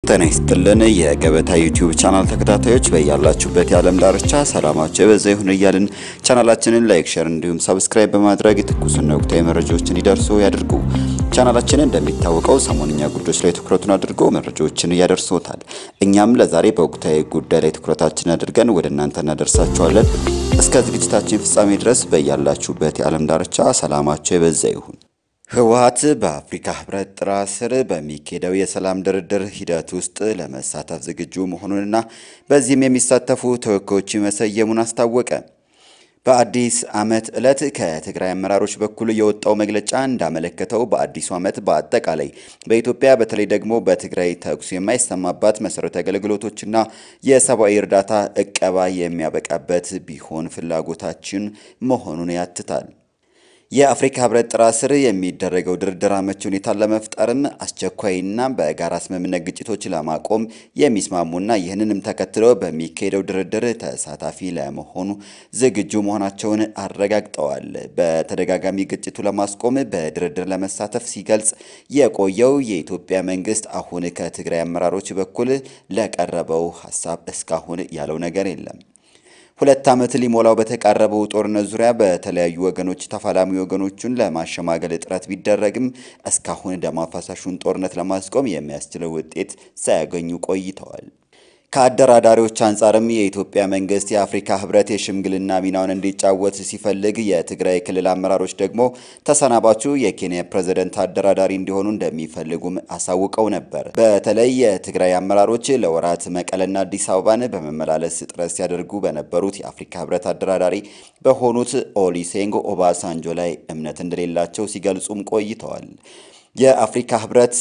ጤና ይስጥልን የገበታ ዩቲዩብ ቻናል ተከታታዮች በያላችሁበት የዓለም ዳርቻ ሰላማቸው የበዛ ይሁን እያልን ቻናላችንን ላይክ፣ ሸር እንዲሁም ሰብስክራይብ በማድረግ ትኩስና ወቅታዊ መረጃዎችን እንዲደርሱ ያድርጉ። ቻናላችንን እንደሚታወቀው ሰሞንኛ ጉዳዮች ላይ ትኩረቱን አድርጎ መረጃዎችን እያደርሶታል። እኛም ለዛሬ በወቅታዊ ጉዳይ ላይ ትኩረታችን አድርገን ወደ እናንተ እናደርሳችኋለን። እስከ ዝግጅታችን ፍጻሜ ድረስ በያላችሁበት የዓለም ዳርቻ ሰላማቸው የበዛ ይሁን። ህወሓት በአፍሪካ ህብረት ጥላ ስር በሚካሄደው የሰላም ድርድር ሂደት ውስጥ ለመሳተፍ ዝግጁ መሆኑንና በዚህም የሚሳተፉ ተወካዮች መሰየሙን አስታወቀ። በአዲስ ዓመት ዕለት ከትግራይ አመራሮች በኩል የወጣው መግለጫ እንዳመለከተው በአዲሱ ዓመት በአጠቃላይ በኢትዮጵያ በተለይ ደግሞ በትግራይ ተኩስ የማይሰማባት መሰረታዊ አገልግሎቶችና የሰብአዊ እርዳታ እቀባ የሚያበቃበት ቢሆን ፍላጎታችን መሆኑን ያትታል። የአፍሪካ ህብረት ጥላ ስር የሚደረገው ድርድር አመቺ ሁኔታን ለመፍጠርም አስቸኳይና በጋራ ስምምነት ግጭቶች ለማቆም የሚስማሙና ይህንንም ተከትሎ በሚካሄደው ድርድር ተሳታፊ ለመሆኑ ዝግጁ መሆናቸውን አረጋግጠዋል። በተደጋጋሚ ግጭቱ ለማስቆም በድርድር ለመሳተፍ ሲገልጽ የቆየው የኢትዮጵያ መንግስት አሁን ከትግራይ አመራሮች በኩል ለቀረበው ሀሳብ እስካሁን ያለው ነገር የለም። ሁለት ዓመት ሊሞላው በተቃረበው ጦርነት ዙሪያ በተለያዩ ወገኖች ተፋላሚ ወገኖቹን ለማሸማገል ጥረት ቢደረግም እስካሁን ደም አፋሳሹን ጦርነት ለማስቆም የሚያስችለው ውጤት ሳያገኙ ቆይተዋል። ከአደራዳሪዎች አንጻርም የኢትዮጵያ መንግስት የአፍሪካ ህብረት የሽምግልና ሚናውን እንዲጫወት ሲፈልግ፣ የትግራይ ክልል አመራሮች ደግሞ ተሰናባቹ የኬንያ ፕሬዝደንት አደራዳሪ እንዲሆኑ እንደሚፈልጉም አሳውቀው ነበር። በተለይ የትግራይ አመራሮች ለወራት መቀለና አዲስ አበባን በመመላለስ ጥረት ሲያደርጉ በነበሩት የአፍሪካ ህብረት አደራዳሪ በሆኑት ኦሊሴንጎ ኦባሳንጆ ላይ እምነት እንደሌላቸው ሲገልጹም ቆይተዋል። የአፍሪካ ህብረት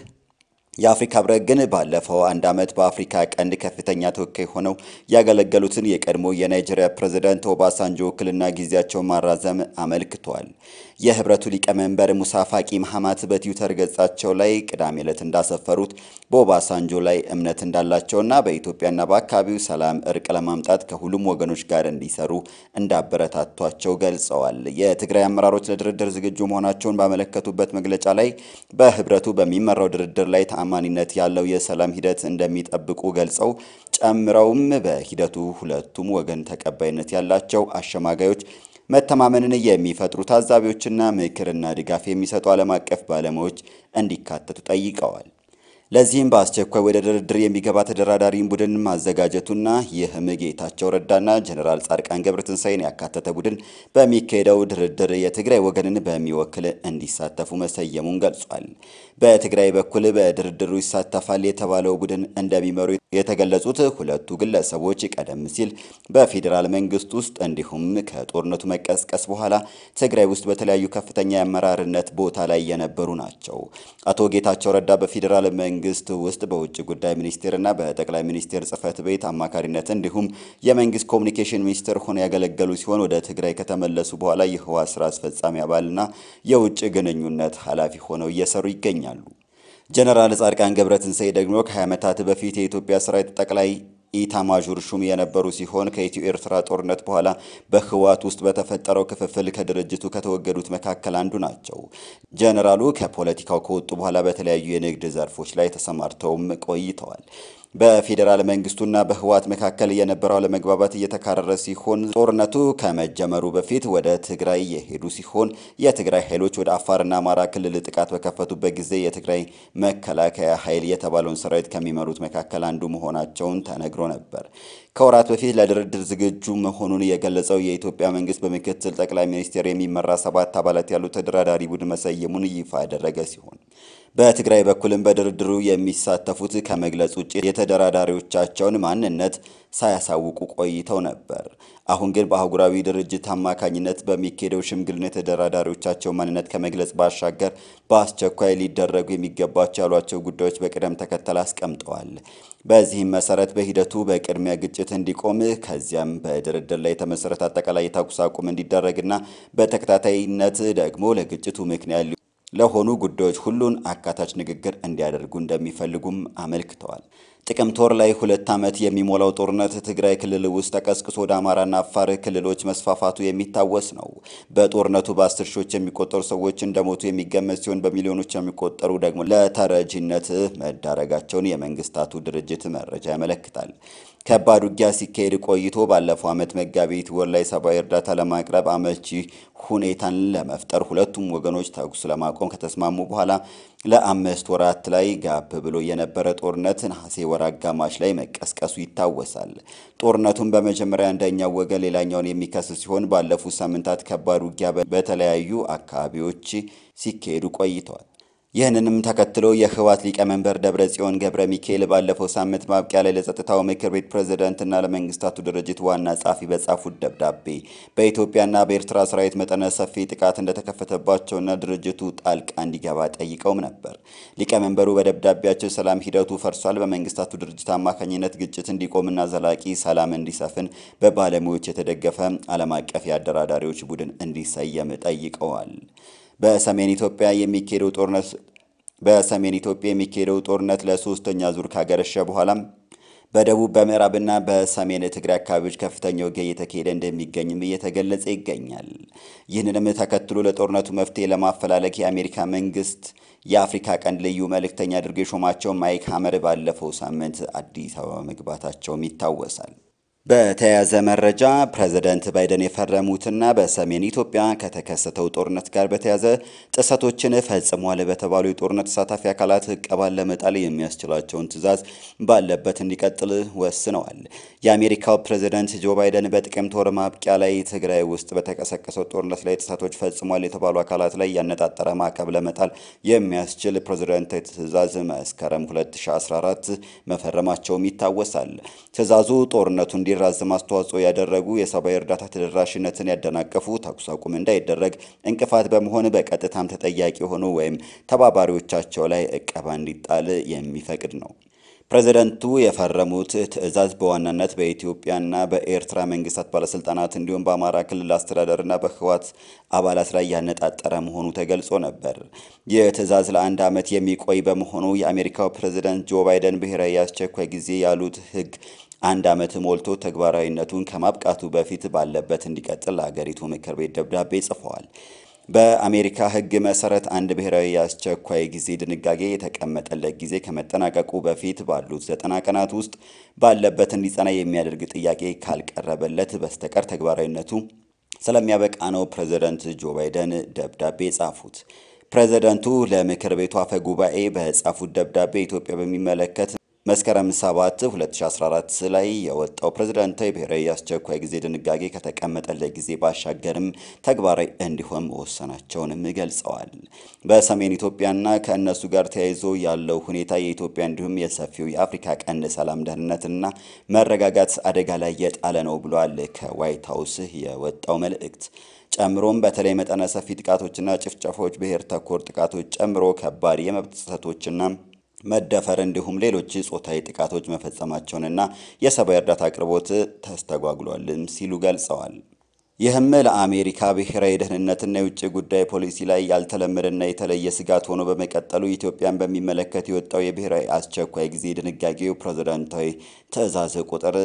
የአፍሪካ ህብረት ግን ባለፈው አንድ ዓመት በአፍሪካ ቀንድ ከፍተኛ ተወካይ ሆነው ያገለገሉትን የቀድሞ የናይጄሪያ ፕሬዝዳንት ኦባሳንጆ ውክልና ጊዜያቸውን ማራዘም አመልክቷል። የህብረቱ ሊቀመንበር ሙሳ ፋቂ መሐማት በትዊተር ገጻቸው ላይ ቅዳሜ ዕለት እንዳሰፈሩት በኦባሳንጆ ላይ እምነት እንዳላቸውና በኢትዮጵያና በአካባቢው ሰላም፣ እርቅ ለማምጣት ከሁሉም ወገኖች ጋር እንዲሰሩ እንዳበረታቷቸው ገልጸዋል። የትግራይ አመራሮች ለድርድር ዝግጁ መሆናቸውን ባመለከቱበት መግለጫ ላይ በህብረቱ በሚመራው ድርድር ላይ ተአማኒነት ያለው የሰላም ሂደት እንደሚጠብቁ ገልጸው ጨምረውም በሂደቱ ሁለቱም ወገን ተቀባይነት ያላቸው አሸማጋዮች መተማመንን የሚፈጥሩ ታዛቢዎችና ምክርና ድጋፍ የሚሰጡ ዓለም አቀፍ ባለሙያዎች እንዲካተቱ ጠይቀዋል። ለዚህም በአስቸኳይ ወደ ድርድር የሚገባ ተደራዳሪን ቡድን ማዘጋጀቱና ይህም ጌታቸው ረዳና ጀኔራል ጻድቃን ገብረትንሳኤን ያካተተ ቡድን በሚካሄደው ድርድር የትግራይ ወገንን በሚወክል እንዲሳተፉ መሰየሙን ገልጿል። በትግራይ በኩል በድርድሩ ይሳተፋል የተባለው ቡድን እንደሚመሩ የተገለጹት ሁለቱ ግለሰቦች ቀደም ሲል በፌዴራል መንግስት ውስጥ እንዲሁም ከጦርነቱ መቀስቀስ በኋላ ትግራይ ውስጥ በተለያዩ ከፍተኛ የአመራርነት ቦታ ላይ የነበሩ ናቸው። አቶ ጌታቸው ረዳ በፌዴራል መንግስት ውስጥ በውጭ ጉዳይ ሚኒስቴርና በጠቅላይ ሚኒስቴር ጽህፈት ቤት አማካሪነት እንዲሁም የመንግስት ኮሚኒኬሽን ሚኒስትር ሆነው ያገለገሉ ሲሆን ወደ ትግራይ ከተመለሱ በኋላ የህወሓት ስራ አስፈጻሚ አባልና የውጭ ግንኙነት ኃላፊ ሆነው እየሰሩ ይገኛሉ። ጀነራል ጻድቃን ገብረትንሳኤ ደግሞ ከ20 ዓመታት በፊት የኢትዮጵያ ሰራዊት ጠቅላይ ኢታማዦር ሹም የነበሩ ሲሆን ከኢትዮ ኤርትራ ጦርነት በኋላ በህወሓት ውስጥ በተፈጠረው ክፍፍል ከድርጅቱ ከተወገዱት መካከል አንዱ ናቸው። ጀነራሉ ከፖለቲካው ከወጡ በኋላ በተለያዩ የንግድ ዘርፎች ላይ ተሰማርተውም ቆይተዋል። በፌዴራል መንግስቱና በህወሓት መካከል የነበረው አለመግባባት እየተካረረ ሲሆን ጦርነቱ ከመጀመሩ በፊት ወደ ትግራይ የሄዱ ሲሆን የትግራይ ኃይሎች ወደ አፋርና አማራ ክልል ጥቃት በከፈቱበት ጊዜ የትግራይ መከላከያ ኃይል የተባለውን ሰራዊት ከሚመሩት መካከል አንዱ መሆናቸውን ተነግሮ ነበር። ከወራት በፊት ለድርድር ዝግጁ መሆኑን የገለጸው የኢትዮጵያ መንግስት በምክትል ጠቅላይ ሚኒስቴር የሚመራ ሰባት አባላት ያሉት ተደራዳሪ ቡድን መሰየሙን ይፋ ያደረገ ሲሆን በትግራይ በኩልም በድርድሩ የሚሳተፉት ከመግለጽ ውጭ የተደራዳሪዎቻቸውን ማንነት ሳያሳውቁ ቆይተው ነበር። አሁን ግን በአህጉራዊ ድርጅት አማካኝነት በሚካሄደው ሽምግልና የተደራዳሪዎቻቸው ማንነት ከመግለጽ ባሻገር በአስቸኳይ ሊደረጉ የሚገባቸው ያሏቸው ጉዳዮች በቅደም ተከተል አስቀምጠዋል። በዚህም መሰረት በሂደቱ በቅድሚያ ግጭት እንዲቆም ከዚያም በድርድር ላይ የተመሰረተ አጠቃላይ የተኩስ አቁም እንዲደረግና በተከታታይነት ደግሞ ለግጭቱ ምክንያት ለሆኑ ጉዳዮች ሁሉን አካታች ንግግር እንዲያደርጉ እንደሚፈልጉም አመልክተዋል። ጥቅምት ወር ላይ ሁለት ዓመት የሚሞላው ጦርነት ትግራይ ክልል ውስጥ ተቀስቅሶ ወደ አማራና አፋር ክልሎች መስፋፋቱ የሚታወስ ነው። በጦርነቱ በአስር ሺዎች የሚቆጠሩ ሰዎች እንደሞቱ የሚገመት ሲሆን በሚሊዮኖች የሚቆጠሩ ደግሞ ለተረጂነት መዳረጋቸውን የመንግስታቱ ድርጅት መረጃ ያመለክታል። ከባድ ውጊያ ሲካሄድ ቆይቶ ባለፈው ዓመት መጋቢት ወር ላይ ሰብአዊ እርዳታ ለማቅረብ አመቺ ሁኔታን ለመፍጠር ሁለቱም ወገኖች ተኩስ ለማቆም ከተስማሙ በኋላ ለአምስት ወራት ላይ ጋብ ብሎ የነበረ ጦርነት ነሐሴ ወር አጋማሽ ላይ መቀስቀሱ ይታወሳል። ጦርነቱን በመጀመሪያ አንደኛው ወገን ሌላኛውን የሚከስ ሲሆን ባለፉት ሳምንታት ከባድ ውጊያ በተለያዩ አካባቢዎች ሲካሄዱ ቆይተዋል። ይህንንም ተከትሎ የህወሓት ሊቀመንበር ደብረ ጽዮን ገብረ ሚካኤል ባለፈው ሳምንት ማብቂያ ላይ ለጸጥታው ምክር ቤት ፕሬዝዳንትና ለመንግስታቱ ድርጅት ዋና ጸሐፊ በጻፉት ደብዳቤ በኢትዮጵያና በኤርትራ ሰራዊት መጠነ ሰፊ ጥቃት እንደተከፈተባቸውና ድርጅቱ ጣልቃ እንዲገባ ጠይቀውም ነበር። ሊቀመንበሩ በደብዳቤያቸው ሰላም ሂደቱ ፈርሷል፣ በመንግስታቱ ድርጅት አማካኝነት ግጭት እንዲቆምና ዘላቂ ሰላም እንዲሰፍን በባለሙያዎች የተደገፈ ዓለም አቀፍ የአደራዳሪዎች ቡድን እንዲሰየም ጠይቀዋል። በሰሜን ኢትዮጵያ የሚካሄደው ጦርነት በሰሜን ኢትዮጵያ የሚካሄደው ጦርነት ለሶስተኛ ዙር ካገረሸ በኋላም በደቡብ በምዕራብና በሰሜን ትግራይ አካባቢዎች ከፍተኛ ውጊያ እየተካሄደ እንደሚገኝም እየተገለጸ ይገኛል። ይህንንም ተከትሎ ለጦርነቱ መፍትሄ ለማፈላለግ የአሜሪካ መንግስት የአፍሪካ ቀንድ ልዩ መልእክተኛ አድርጎ የሾማቸው ማይክ ሀመር ባለፈው ሳምንት አዲስ አበባ መግባታቸውም ይታወሳል። በተያያዘ መረጃ ፕሬዝዳንት ባይደን የፈረሙትና በሰሜን ኢትዮጵያ ከተከሰተው ጦርነት ጋር በተያያዘ ጥሰቶችን ፈጽሟል በተባሉ የጦርነት ተሳታፊ አካላት ዕቀባን ለመጣል የሚያስችላቸውን ትዕዛዝ ባለበት እንዲቀጥል ወስነዋል። የአሜሪካው ፕሬዝዳንት ጆ ባይደን በጥቅምት ወር ማብቂያ ላይ ትግራይ ውስጥ በተቀሰቀሰው ጦርነት ላይ ጥሰቶች ፈጽሟል የተባሉ አካላት ላይ ያነጣጠረ ማዕቀብ ለመጣል የሚያስችል ፕሬዝዳንታዊ ትዕዛዝ መስከረም 2014 መፈረማቸውም ይታወሳል። ትዕዛዙ ጦርነቱ እንዲራዘም አስተዋጽኦ ያደረጉ የሰብአዊ እርዳታ ተደራሽነትን ያደናቀፉ ተኩስ አቁም እንዳይደረግ እንቅፋት በመሆን በቀጥታም ተጠያቂ የሆኑ ወይም ተባባሪዎቻቸው ላይ ዕቀባ እንዲጣል የሚፈቅድ ነው። ፕሬዝደንቱ የፈረሙት ትዕዛዝ በዋናነት በኢትዮጵያና በኤርትራ መንግስታት ባለስልጣናት እንዲሁም በአማራ ክልል አስተዳደርና በህወሓት አባላት ላይ ያነጣጠረ መሆኑ ተገልጾ ነበር። ይህ ትዕዛዝ ለአንድ ዓመት የሚቆይ በመሆኑ የአሜሪካው ፕሬዝደንት ጆ ባይደን ብሔራዊ የአስቸኳይ ጊዜ ያሉት ህግ አንድ ዓመት ሞልቶ ተግባራዊነቱን ከማብቃቱ በፊት ባለበት እንዲቀጥል ለሀገሪቱ ምክር ቤት ደብዳቤ ጽፈዋል። በአሜሪካ ህግ መሰረት አንድ ብሔራዊ የአስቸኳይ ጊዜ ድንጋጌ የተቀመጠለት ጊዜ ከመጠናቀቁ በፊት ባሉት ዘጠና ቀናት ውስጥ ባለበት እንዲጸና የሚያደርግ ጥያቄ ካልቀረበለት በስተቀር ተግባራዊነቱ ስለሚያበቃ ነው ፕሬዝደንት ጆ ባይደን ደብዳቤ ጻፉት። ፕሬዝደንቱ ለምክር ቤቱ አፈ ጉባኤ በጻፉት ደብዳቤ ኢትዮጵያ በሚመለከት መስከረም 7 2014 ላይ የወጣው ፕሬዝዳንታዊ ብሔራዊ የአስቸኳይ ጊዜ ድንጋጌ ከተቀመጠለት ጊዜ ባሻገርም ተግባራዊ እንዲሆን መወሰናቸውንም ገልጸዋል። በሰሜን ኢትዮጵያና ከእነሱ ጋር ተያይዞ ያለው ሁኔታ የኢትዮጵያ እንዲሁም የሰፊው የአፍሪካ ቀንድ ሰላም፣ ደህንነትና መረጋጋት አደጋ ላይ የጣለ ነው ብሏል ከዋይት ሀውስ የወጣው መልእክት። ጨምሮም በተለይ መጠነ ሰፊ ጥቃቶችና ጭፍጨፎች፣ ብሔር ተኮር ጥቃቶች ጨምሮ ከባድ የመብት ጥሰቶችና መደፈር እንዲሁም ሌሎች ጾታዊ ጥቃቶች መፈጸማቸውንና የሰብአዊ እርዳታ አቅርቦት ተስተጓጉሏልም ሲሉ ገልጸዋል። ይህም ለአሜሪካ ብሔራዊ ደህንነትና የውጭ ጉዳይ ፖሊሲ ላይ ያልተለመደና የተለየ ስጋት ሆኖ በመቀጠሉ ኢትዮጵያን በሚመለከት የወጣው የብሔራዊ አስቸኳይ ጊዜ ድንጋጌው ፕሬዝዳንታዊ ትዕዛዝ ቁጥር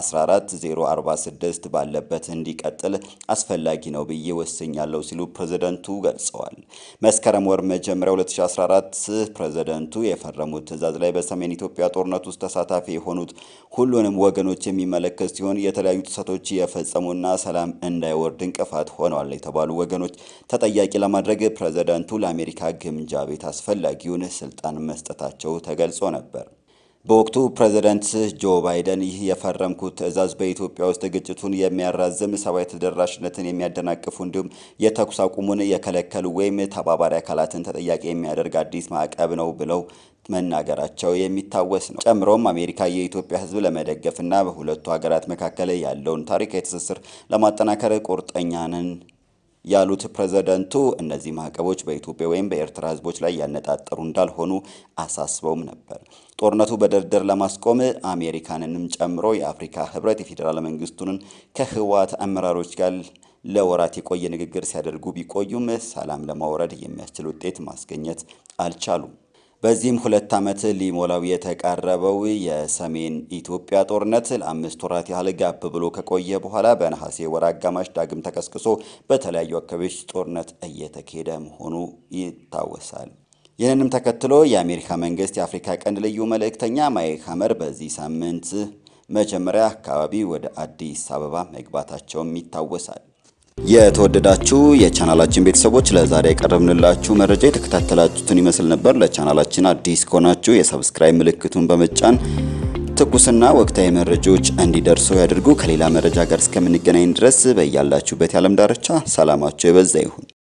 14046 ባለበት እንዲቀጥል አስፈላጊ ነው ብዬ ወስኛለሁ ሲሉ ፕሬዝደንቱ ገልጸዋል። መስከረም ወር መጀመሪያ 2014 ፕሬዝደንቱ የፈረሙት ትዕዛዝ ላይ በሰሜን ኢትዮጵያ ጦርነት ውስጥ ተሳታፊ የሆኑት ሁሉንም ወገኖች የሚመለከት ሲሆን የተለያዩ ጥሰቶች የፈጸሙና ሰላም እንዳይወርድ እንቅፋት ሆነዋል የተባሉ ወገኖች ተጠያቂ ለማድረግ ፕሬዝዳንቱ ለአሜሪካ ግምጃ ቤት አስፈላጊውን ስልጣን መስጠታቸው ተገልጾ ነበር። በወቅቱ ፕሬዝዳንት ጆ ባይደን ይህ የፈረምኩት ትዕዛዝ በኢትዮጵያ ውስጥ ግጭቱን የሚያራዝም ሰብአዊ ተደራሽነትን የሚያደናቅፉ እንዲሁም የተኩስ አቁሙን የከለከሉ ወይም ተባባሪ አካላትን ተጠያቂ የሚያደርግ አዲስ ማዕቀብ ነው ብለው መናገራቸው የሚታወስ ነው። ጨምሮም አሜሪካ የኢትዮጵያ ሕዝብ ለመደገፍና በሁለቱ ሀገራት መካከል ያለውን ታሪካዊ ትስስር ለማጠናከር ቁርጠኛ ነን ያሉት ፕሬዝደንቱ እነዚህ ማዕቀቦች በኢትዮጵያ ወይም በኤርትራ ሕዝቦች ላይ ያነጣጠሩ እንዳልሆኑ አሳስበውም ነበር። ጦርነቱ በድርድር ለማስቆም አሜሪካንንም ጨምሮ የአፍሪካ ሕብረት የፌዴራል መንግስቱንን ከህወሓት አመራሮች ጋር ለወራት የቆየ ንግግር ሲያደርጉ ቢቆዩም ሰላም ለማውረድ የሚያስችል ውጤት ማስገኘት አልቻሉም። በዚህም ሁለት ዓመት ሊሞላው የተቃረበው የሰሜን ኢትዮጵያ ጦርነት ለአምስት ወራት ያህል ጋብ ብሎ ከቆየ በኋላ በነሐሴ ወር አጋማሽ ዳግም ተቀስቅሶ በተለያዩ አካባቢዎች ጦርነት እየተካሄደ መሆኑ ይታወሳል። ይህንንም ተከትሎ የአሜሪካ መንግስት የአፍሪካ ቀንድ ልዩ መልእክተኛ ማይክ ሀመር በዚህ ሳምንት መጀመሪያ አካባቢ ወደ አዲስ አበባ መግባታቸውም ይታወሳል። የተወደዳችሁ የቻናላችን ቤተሰቦች ለዛሬ ያቀረብንላችሁ መረጃ የተከታተላችሁትን ይመስል ነበር። ለቻናላችን አዲስ ከሆናችሁ የሰብስክራይብ ምልክቱን በመጫን ትኩስና ወቅታዊ መረጃዎች እንዲደርሱ ያድርጉ። ከሌላ መረጃ ጋር እስከምንገናኝ ድረስ በያላችሁበት የዓለም ዳርቻ ሰላማችሁ የበዛ ይሁን።